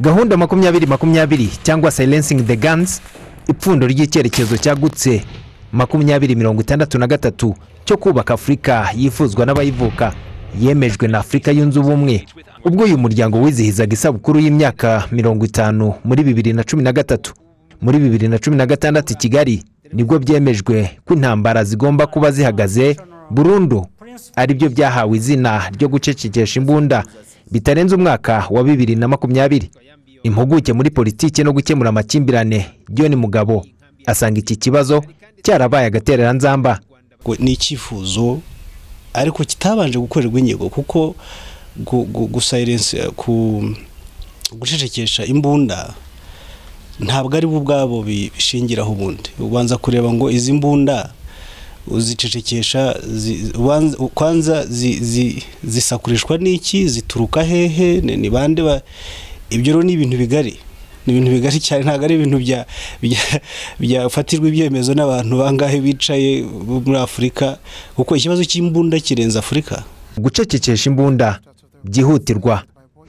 gahunda makumyabiri makumyabiri cyangwa silencing the guns ipfundo ry'icyerekezo cyagutse makumyabiri mirongo itandatu na gatatu cyo kubaka afurika yifuzwa n'abayivuka yemejwe na afurika yunze ubumwe ubwo uyu muryango wizihizaga isabukuru y'imyaka mirongo itanu muri bibiri na cumi na gatatu muri bibiri na cumi na gatandatu i kigali nibwo byemejwe ko intambara zigomba kuba zihagaze burundu aribyo byahawe izina ryo gucecekesha imbunda bitarenze umwaka wa bibiri na makumyabiri impuguke muri politiki no gukemura amakimbirane John mugabo asanga iki kibazo cyarabaye agatereranzamba ni icyifuzo ariko kitabanje gukorerwa inyigo kuko gucecekesha imbunda ntabwo ari bo ubwabo bishingiraho ubundi ubanza kureba ngo izi mbunda uzicecekesha kwanza zisakurishwa n'iki zituruka hehe ni bande ibyo rero ni ibintu bigari ni ibintu bigari cyane ntabwo ari ibintu byafatirwa ibyemezo n'abantu bangahe bicaye muri afurika kuko ikibazo cy'imbunda kirenze afurika gucecekesha imbunda byihutirwa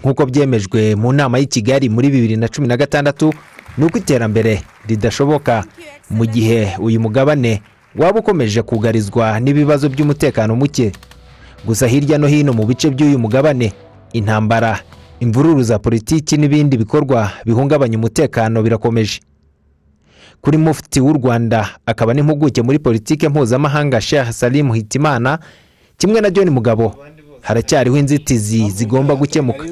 nk'uko byemejwe mu nama y'i kigali muri bibiri na cumi na gatandatu ni uko iterambere ridashoboka mu gihe uyu mugabane waba ukomeje kugarizwa n'ibibazo by'umutekano muke gusa hirya no hino mu bice by'uyu mugabane intambara imvururu za politiki n'ibindi bikorwa bihungabanya umutekano birakomeje kuri mufti w'u rwanda akaba n'impuguke muri politiki mpuzamahanga sheha salimu hitimana kimwe na john mugabo haracyariho inzitizi zigomba gukemuka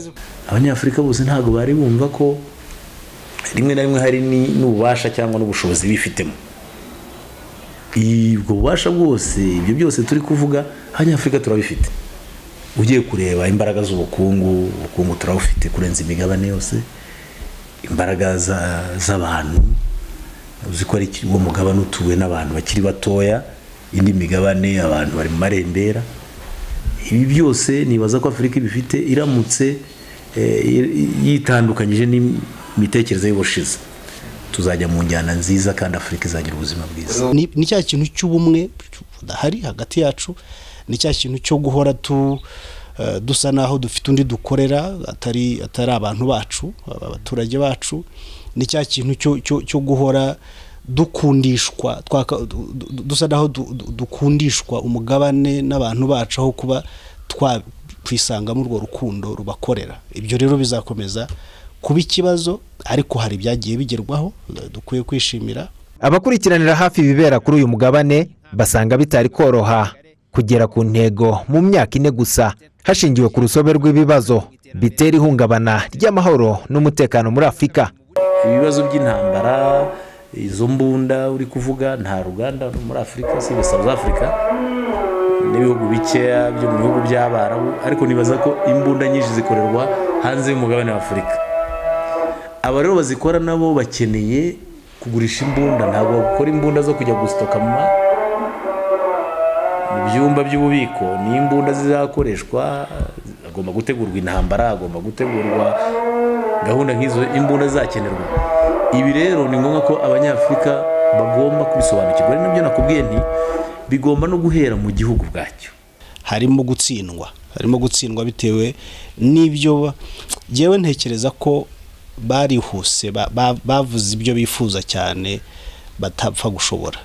abanyafurika bose ntabwo bari bumva ko rimwe na rimwe hari n'ububasha cyangwa n'ubushobozi bifitemo ubwo bubasha bwose ibyo byose turi kuvuga abanyafurika turabifite ugiye kureba imbaraga z'ubukungu ubukungu turabufite kurenza imigabane yose imbaraga z'abantu uzi ko ari uwo mugabane utuwe n'abantu bakiri batoya indi migabane abantu bari mu marembera ibi byose nibaza ko afurika ibifite iramutse yitandukanyije n'imitekerereze y'ubushize tuzajya mu njyana nziza kandi afurika izagira ubuzima bwiza ni cya kintu cy'ubumwe budahari hagati yacu ni cya kintu cyo guhora dusa naho dufite undi dukorera atari atari abantu bacu abaturage bacu ni cya kintu cyo guhora dukundishwa dusa naho dukundishwa umugabane n'abantu bacu aho kuba twakwisangamo urwo rukundo rubakorera ibyo rero bizakomeza kuba ikibazo ariko hari ibyagiye bigerwaho dukwiye kwishimira abakurikiranira hafi ibibera kuri uyu mugabane basanga bitari koroha kugera ku ntego mu myaka ine gusa hashingiwe ku rusobe rw'ibibazo bitera ihungabana ry'amahoro n'umutekano muri afurika ibibazo by'intambara izo mbunda uri kuvuga nta ruganda muri afurika si south afurika n'ibihugu bikeya byo mu bihugu by'abarabu ariko nibaza ko imbunda nyinshi zikorerwa hanze y'umugabane wa afurika aba rero bazikora nabo bakeneye kugurisha imbunda ntabwo bakora imbunda zo kujya gusitoka mu ibyumba by'ububiko ni imbunda zizakoreshwa hagomba gutegurwa intambara hagomba gutegurwa gahunda nk'izo imbunda zizakenerwa ibi rero ni ngombwa ko abanyafurika bagomba kubisobanukirwa ari nabyo nakubwiye nti bigomba no guhera mu gihugu bwacyo harimo gutsindwa harimo gutsindwa bitewe n'ibyo ngewe ntekereza ko barihuse bavuze ibyo bifuza cyane batapfa gushobora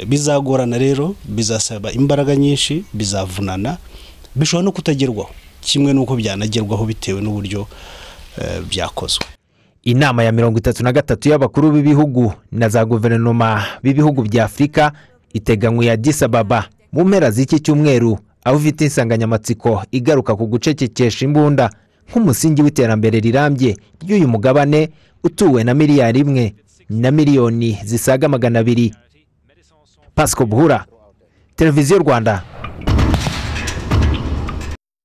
bizagorana rero bizasaba imbaraga nyinshi bizavunana bishobora no kutagerwaho kimwe n'uko byanagerwaho bitewe n'uburyo byakozwe inama ya mirongo itatu na gatatu y'abakuru b'ibihugu na za guverinoma b'ibihugu bya afurika iteganywa ya disababa mu mpera z'iki cyumweru aho ufite insanganyamatsiko igaruka ku gucecekesha imbunda nk'umusingi w'iterambere rirambye ry'uyu mugabane utuwe na miliyari imwe na miliyoni zisaga magana abiri pasiko buhura televiziyo rwanda